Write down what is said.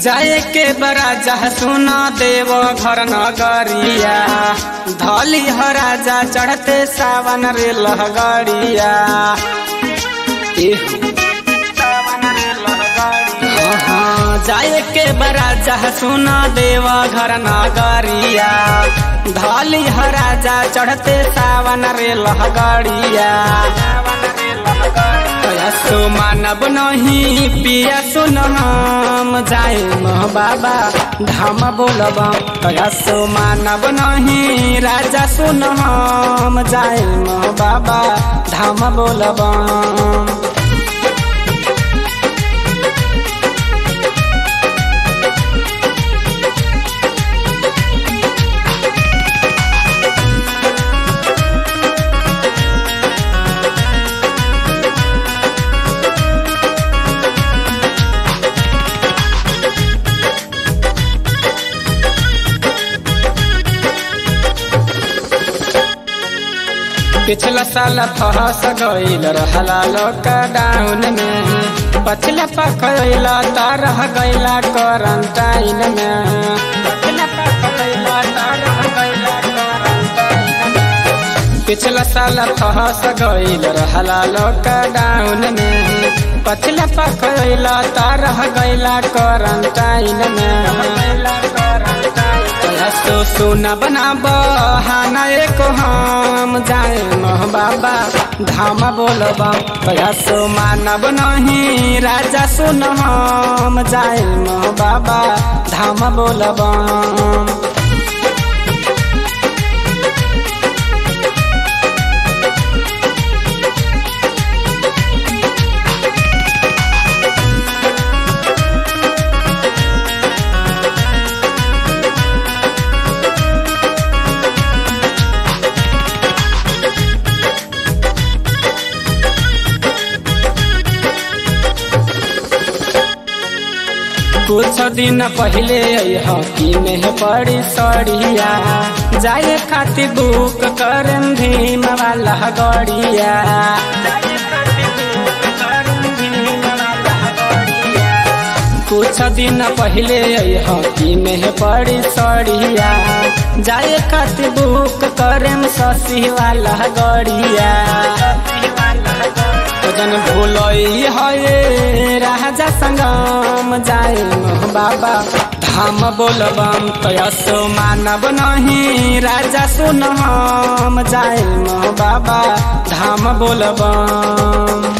जाए के बड़ा जह सुना देव घर नगरिया धली ह राजा चढ़ते सावन रे लहगड़िया जाए के बड़ा जह सुना देव घर नगरिया धली ह राजा चढ़ते सावन रे लहगड़िया सो मानब नहीं पिया सुन हम जाए मह बाबा धाम बोलब सो मानब नहीं राजा सुन हम जाए मह बाबा धाम बोलब पिछला साल फहस गईल रहला लॉकडाउन में पछला पकड़ला त रह गईला क्वारंटाइन में पछला पकड़ला त रह गईला क्वारंटाइन में पिछला साल फहस गईल रहला लॉकडाउन में पछला पकड़ला त रह गईला क्वारंटाइन में सो सोना बना बहाना एक हम जाए मह बाबा धाम बोलबा सो मानब नहीं राजा सुन हम जाए मह बाबा धाम बोलबा कुछ दिन पहले हकी में पड़ी सड़िया जाए खातिर बुक कर भीम वाला गड़िया कुछ दिन पहले हकी में पड़ी सड़िया जाए खातिर बुक करेम शशि वाला गड़िया जन भूलई है राजा संगम जाए बाबा धाम बोलबम तयसो मानब नहीं राजा सुन हम जाए बाबा धाम बोलबम